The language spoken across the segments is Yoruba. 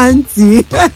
àǹtí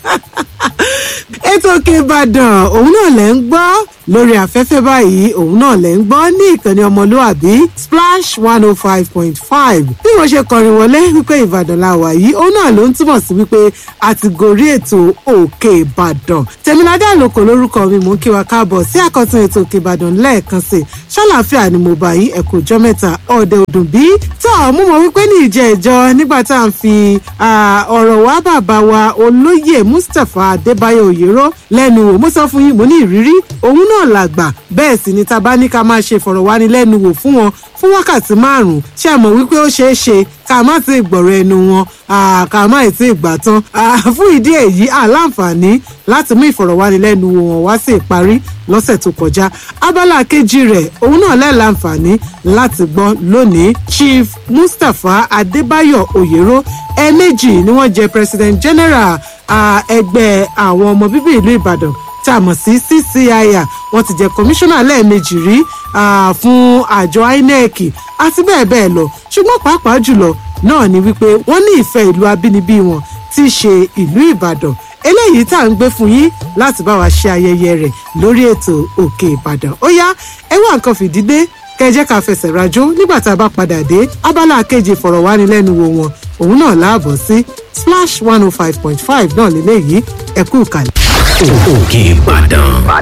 ètò òkè ìbàdàn òun náà lẹ̀ ń gbọ́ lórí afẹ́fẹ́ báyìí òun náà lẹ̀ ń gbọ́ ní ìkànnì ọmọlúàbí splash one oh five point five bí wọ́n ṣe kọrin wọlé wípé ìbàdàn la wà yìí òun náà ló ń túmọ̀ sí wípé a ti gorí ètò òkè ìbàdàn tèmiládé àlòkò lórúkọ mi mò ń kí wa káàbọ̀ sí àkọ́tún ètò òkè ìbàdàn lẹ́ẹ̀kan sí i ṣàlàáfíà ni mo bá yín ẹ̀kọ́ ọjọ́ mẹ́ta ọ̀dẹ òdùn bí tó mú mọ wípé ní ìjẹ́ ìjọ nígbà tá à ń fi ọ̀rọ̀ wá bàbá wa olóyè mustapha adébáyọ̀ òyèrò lẹ́nu wò mo sọ fún yín mo ní ìrírí òun náà làgbà bẹ́ẹ̀ sì ni tá a bá ní ká máa ṣe ìfọ̀rọ̀wánilẹ́nuwò fún wọn fún wákàtí márùn-ún ṣé ẹ mọ̀ wípé ó ṣeé ṣe ká má ti gbọ̀rọ̀ ẹnu wọn ká má ti gbà tán fún ìdí èyí àláǹfààní láti mú ìfọ̀rọ̀wánilẹ́nuwò wọn wá sí ìparí lọ́sẹ̀ tó kọjá abala kejì rẹ̀ òun náà lẹ́ẹ̀láǹfààní láti gbọ́ lónìí chief mustapha adébáyọ̀ òyèrò ẹ̀ẹ̀mejì ni wọ́n jẹ́ president general ẹgbẹ́ àwọn ọmọ bíbí ìlú ìbàdàn tá a mọ̀ sí ccir wọ́n ti jẹ́ kọmíṣánná lẹ́ẹ̀mejì rí fún àjọ inec àti bẹ́ẹ̀ bẹ́ẹ̀ lọ ṣùgbọ́n pàápàá jùlọ náà ni wípé wọ́n ní ìfẹ́ ìlú abínibí wọn tí í ṣe ìlú ìbàdàn eléyìí tá à ń gbé fún yín láti bá wa ṣe ayẹyẹ rẹ̀ lórí ètò òkè ìbàdàn ó yá ẹ wá nǹkan fìdílé kẹjẹ ká fẹsẹ̀ rajó nígbà tá a bá padà dé abala kejì ìfọ̀rọ̀wánilẹ́nuwò wọn òun náà láàbọ̀ sí splash one oh five point five náà lélẹ́yìí ẹ kú ìkàlẹ̀. òkè ìbàdàn